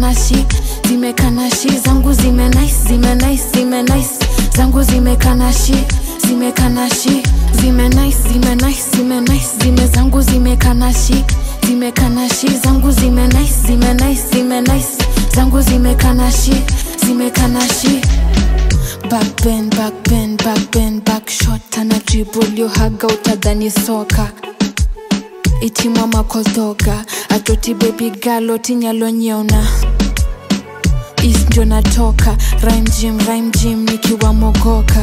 zimekanashi zimekanashi zangu zime nice zime nice zime nice zangu zimekanashi zimekanashi zime nice zime nice zime nice zime zangu zimekanashi zimekanashi zangu zime nice zime nice zime nice zangu zimekanashi zimekanashi back bend back bend back bend back shot ana dribble yohaga utadhani soka itimwa makotoka atoti baby girl otinyalo nyeuna is ndio natoka rhyme gym rhyme gym nikiwa mogoka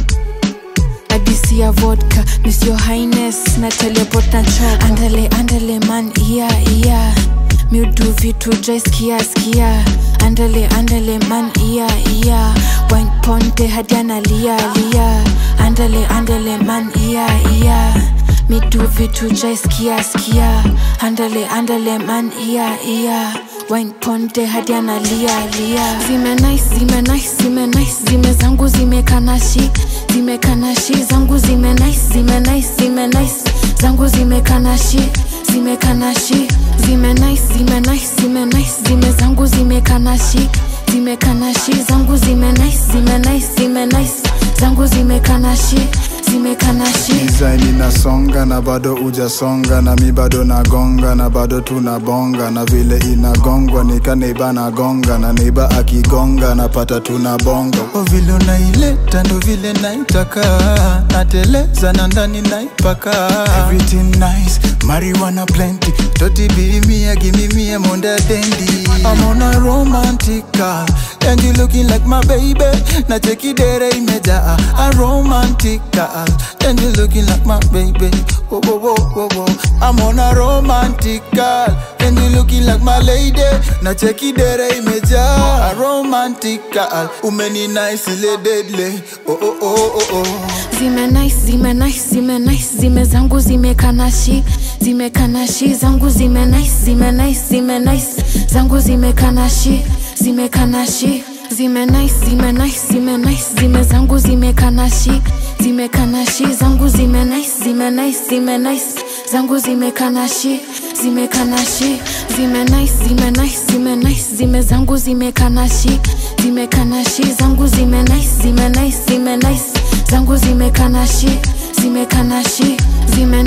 adisi ya vodka miss your highness na teleport na choka andale andale man iya iya miudu vitu dry skia skia andale andale man iya iya wine ponte hadi analia lia andale andale man iya iya midu vitu dry skia skia andale andale man iya iya wine ponte hadi analia lia zime nice zime nice zime nice zime zangu zimekanashi zimekanashi zangu zime nice zime nice zime nice zangu zimekanashi zimekanashi zime nice zime nice zime nice zime zangu zimekanashi zimekanashi zangu zime nice zime nice zime nice zangu zimekanashi zimekanashi design inasonga na bado ujasonga na mi bado nagonga na bado tunabonga na vile inagongwa nika neiba nagonga na neiba akigonga napata tunabonga o vile unaileta ndo vile naitaka nateleza na ndani naipaka everything nice marijuana plenty toti bimia gimimia monda dendi I'm on a romantica and you looking like my baby na chekidere imejaa a romantica and you looking like my baby whoa, whoa, whoa, whoa, whoa. I'm on a romantica and you looking like my lady na chekidere imejaa a romantica umeni nice ile deadly oh, oh, oh, oh, oh. zime nice zime nice zime nice zime zangu zimekanashi zimekanashi zangu zime nice zime nice zime nice zangu zimekanashi zimekanashi zime nice zime nice zime nice zime zangu zimekanashi zimekanashi zangu zime nice zime nice zime nice zangu zimekanashi zimekanashi zime nice zime nice zime nice zime zangu zimekanashi zimekanashi zangu zime nice zime nice zime nice zangu zimekanashi zimekanashi zime